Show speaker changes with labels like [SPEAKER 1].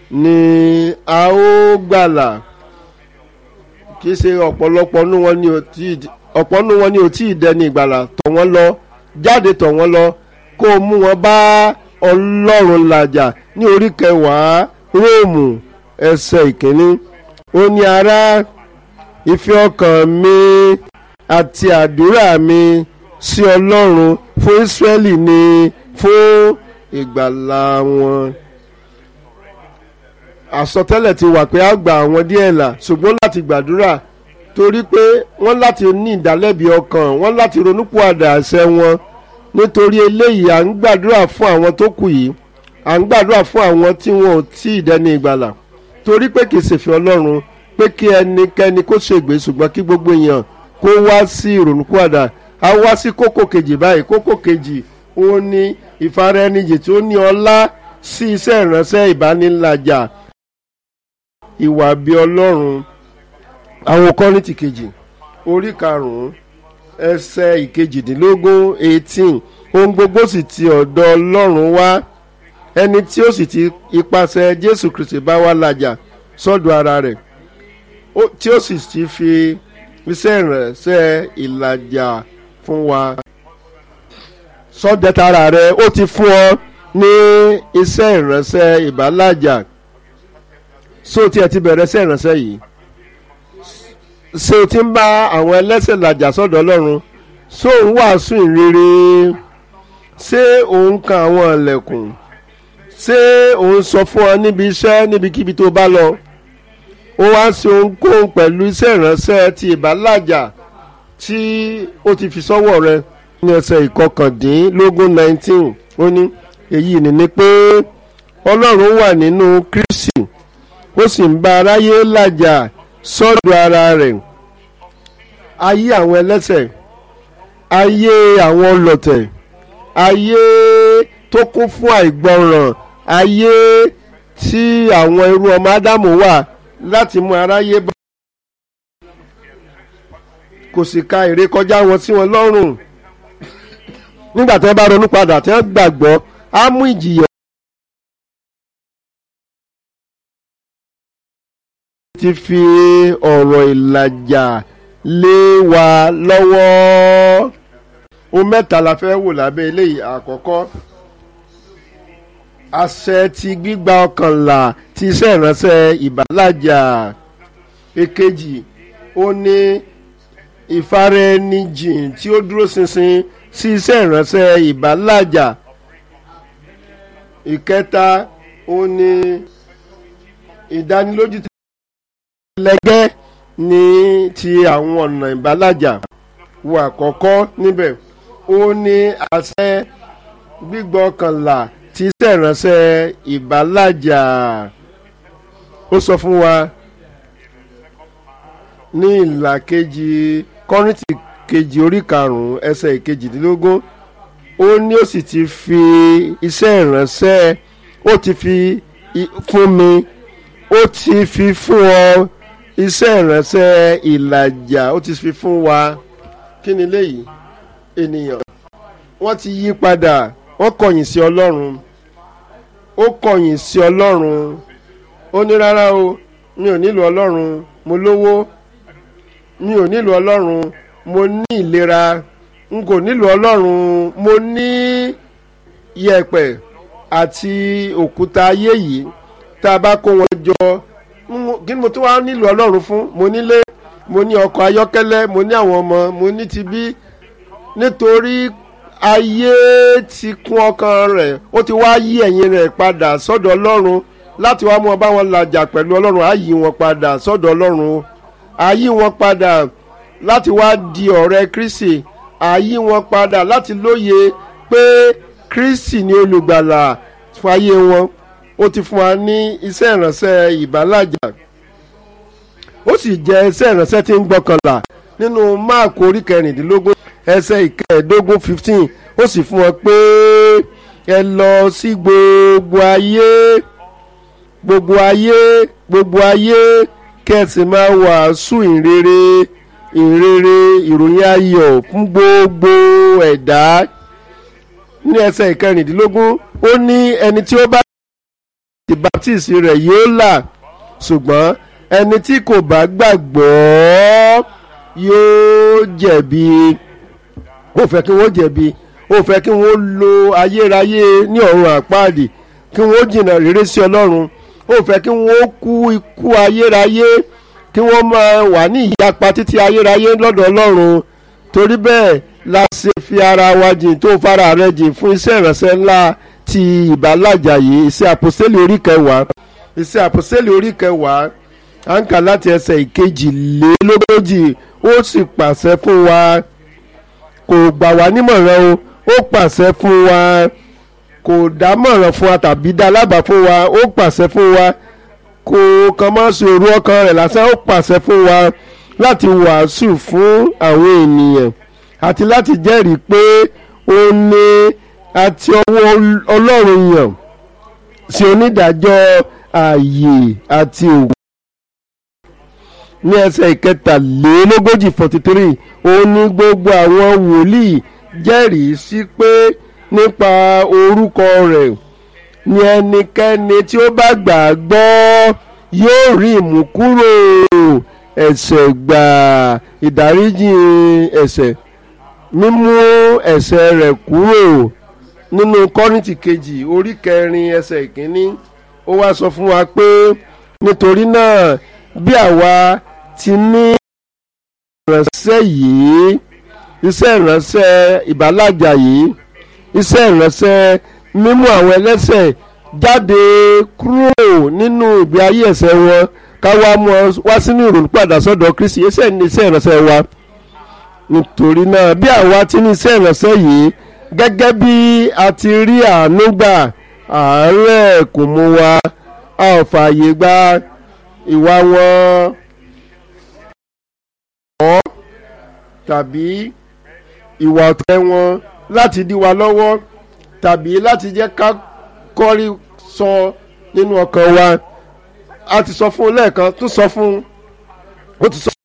[SPEAKER 1] ni a ó gbàlà kì í ṣe ọ̀pọ̀lọpọ̀ nínú wọn ni ò tí ì ọ̀pọ̀ nínú wọn ni ò tí ì dẹni ìgbàlà tọ̀ wọ́n lọ jáde tọ̀ wọ́n lọ kó o mú wọn bá ọlọ́run làjà ní orí kẹwàá róòmù ẹsẹ̀ ìkíní ó ní ará ìfẹ́ ọkàn mi àti àdúrà mi sí ọlọ́run fún ísírẹ́lì ni fún ìgbàlà wọn àsọtẹ́lẹ̀ ti wà pé a gba àwọn díẹ̀ là ṣùgbọ́n láti gbàdúrà torí pé wọ́n láti ní ìdálẹ́bi ọkàn wọ́n láti ronúpìwàdà àṣẹ wọn nítorí eléyìí à ń gbàdúrà fún àwọn tó kù yìí à ń gbàdúrà fún àwọn tí wọn ò tí ì dẹni ìgbàlà torí pé kì í ṣèfẹ́ ọlọ́run pé kí ẹnikẹ́ni kó ṣègbè ṣùgbọ́n kí gbogbo èèyàn kó wá sí ìrònúpìwàdà a wá sí kókó kejì báyìí kókó kejì òun ni ìfaraẹnijì tí ó ní ọlá sí iṣẹ́ ìránṣẹ́ ìbánilàjà ìwà bí ọlọ́run àwọn kọ́rìntì kejì orí karùn-ún ẹsẹ̀ ìkejìdínlógún eighteen ohun gbogbo sì ti ọ̀dọ̀ ọlọ́run wá ẹni tí ó sì ti ipasẹ̀ jésù kristi bá wá làjà sọ́dọ̀ ara rẹ̀ tí ó sì ti fi iṣẹ́ ìránṣẹ́ ìlàjà fún wa sọ́dẹ̀ tara rẹ̀ ó ti fún ọ ní iṣẹ́ ìránṣẹ́ ìbálàjà so tí ẹ ti bẹ̀rẹ̀ iṣẹ́ ìránṣẹ́ yìí ṣé o ti ń bá àwọn ẹlẹ́sẹ̀ làjà sọ́dọ̀ ọlọ́run ṣé òun wàásù ìrere ṣé òun kan àwọn ẹlẹ́kùn ṣé òun sọ fún ọ níbi iṣẹ́ níbikíbi tó bá lọ ó wá ṣe ohunkóhun pẹ̀lú iṣẹ́ ìránṣẹ́ ti ìbálàjà tí ó ti fi sọ́wọ́ rẹ ní ẹsẹ̀ ìkọkàndínlógún nineteen ó ní èyí ni ni pé ọlọ́run wà nínú kristi ó sì ń bá aráyé làjà sọ́dọ̀ ara rẹ̀ ayé àwọn ẹlẹ́sẹ̀ ayé àwọn ọlọ̀tẹ̀ ayé tó kún fún àìgbọràn ayé tí àwọn irú ọmọ ádámù wà láti mú aráyé bá kò sì ka èrè kọjá wọn sí wọn lọ́rùn nígbà tí wọ́n bá ronú padà tí wọ́n gbàgbọ́ á mú ìjìyà. ti fi ọ̀rọ̀ ìlàjà lé wa lọ́wọ́ ohun mẹ́ta la fẹ́ wò lábẹ́ eléyìí àkọ́kọ́ àṣẹ ti gbígba ọkànlá ti iṣẹ́ ìránṣẹ́ ìbálàjà èkejì ó ní ìfaraẹnijìn tí ó dúró ṣinṣin sí iṣẹ́ ìránṣẹ́ ìbálàjà ìkẹta ó ní ìdánilójú tí lẹ́gẹ́ ní ti àwọn ọ̀nà ìbálàjà wo àkọ́kọ́ níbẹ̀ ó ní àṣẹ gbígbọ́kànlá tí iṣẹ́ ìránṣẹ́ ìbálàjà ó sọ fún wa ní ìlà kejì kọ́rìntì kejì orí karùn-ún ẹsẹ̀ ìkejìdínlógún ó ní ó sì ti fi iṣẹ́ ìránṣẹ́ ó ti fi fún mi ó ti fi fún ọ iṣẹ́ ìránṣẹ́ ìlàjà ó ti fi fún wa kí ni léyìí ènìyàn wọ́n ti yí padà wọ́n kọ̀yìn sí ọlọ́run ó kọ̀yìn sí ọlọ́run ó ní rárá o mi ò nílò ọlọ́run mo lówó mi ò nílò ọlọ́run mo ní ìlera n kò nílò ọlọ́run mo ní yẹ̀pẹ̀ àti òkúta ayé yìí tá a bá kó wọn jọ kí ni mo tún wá nílò ọlọ́run fún mo nílé mo ní ọkọ̀ ayọ́kẹ́lẹ́ mo ní àwọn ọmọ mo ní ti bí nítorí ayé ti kún ọkàn rẹ̀ ó ti wá yí ẹ̀yìn rẹ̀ padà sọ́dọ̀ ọlọ́run láti wá mú ọ bá wọn làjà pẹ̀lú ọlọ́run á yí wọn padà sọ́dọ̀ ọlọ́run á yí wọn padà láti wá di ọ̀rẹ́ kristi á yí wọn padà láti lóye pé kristi ni olùgbàlà fún ayé wọn ó ti fún wa ní iṣẹ́ ìránṣẹ́ ìbálàjà ó sì jẹ́ iṣẹ́ ìránṣẹ́ tí ń gbọ́kànlá nínú máàkù orí kẹrìndínlógún ẹsẹ̀ ìkẹẹ̀ẹ́dógún fifteen ó sì fún wọn pé ẹ lọ sí gbogbo ayé gbogbo ayé gbogbo ayé kẹsì máa wàásù ìrere ìrere ìròyìn ayọ̀ fún gbogbo ẹ̀dá ní ẹsẹ̀ ìkẹrìndínlógún ó ní ẹni tí ó bá ti baptisi rẹ̀ yóò là ṣùgbọ́n ẹni tí kò bá gbàgbọ́ yóò jẹ̀bi ó fẹ́ kí wọ́n jẹ̀bi ó fẹ́ kí wọ́n lo ayérayé ní ọ̀run àpáàdì kí wọ́n jìnnà rere sí ọlọ́run ó fẹ́ kí wọ́n kú ikú ayérayé kí wọ́n máa wà ní ìyapa títí ayérayé lọ́dọ̀ ọlọ́run torí bẹ́ẹ̀ la ṣe fi ara wa jìn tó fara rẹ jìn fún iṣẹ́ ìránṣẹ́ ńlá ti ìbálàjà yìí iṣẹ́ àpòsílẹ̀ orí kẹwàá iṣẹ́ àpòsílẹ̀ orí kẹwàá à ń kà láti ẹsẹ̀ ìkejìlélógójì ó sì pàṣẹ fún wa kò gbà wá nímọ̀ràn o ó pàṣẹ fún wa kò dámọ̀ràn fún wa tàbí dá lábàá fún wa ó pàṣẹ fún wa kò kàn máa ṣe òru ọkàn rẹ̀ lásán ó pàṣẹ fún wa láti wàásù fún àwọn ènìyàn àti láti jẹ́rìí pé ó ní àti ọwọ́ ọlọ́run yàn sí onídàájọ́ ààyè àti òwò ní ẹsẹ̀ ìkẹtàlélógójì forty three òun ní gbogbo àwọn wòlíì jẹ́rìí sí pé nípa orúkọ rẹ̀ ni ẹnikẹ́ni tí ó bá gbà á gbọ́ yóò rí ìmúkúrò ẹ̀ṣẹ̀ gbà ìdáríjì ẹ̀ṣẹ̀ mímú ẹ̀ṣẹ̀ rẹ̀ kúrò nínú kọ́rìntì kejì orí kẹrin ẹsẹ̀ ìkíní ó wá sọ fún wa pé nítorí náà bí àwa ti ní ìránṣẹ́ yìí iṣẹ́ ìránṣẹ́ ìbálàjà yìí iṣẹ́ ìránṣẹ́ mímú àwọn ẹlẹ́ṣẹ̀ jáde kúrò nínú ìgbé ayé ẹ̀ṣẹ̀ wọn ká wá mú ọ wá sínú ìrònú padà sọ́dọ̀ Kristi iṣẹ́ ní iṣẹ́ ìránṣẹ́ wa nítorí náà bí àwa ti ní iṣẹ́ ìránṣẹ́ yìí gẹ́gẹ́ bí a ti rí àánú gbà àárẹ̀ kò mú wa a ò fààyè gba ìwà wọn ọ̀ tàbí ìwà ọ̀tẹ̀ wọn láti dí wa lọ́wọ́ tàbí láti jẹ́ ká kọ́rí sọ nínú ọkàn wa a ti sọ fún un lẹ́ẹ̀kan tún sọ fún un ó ti sọ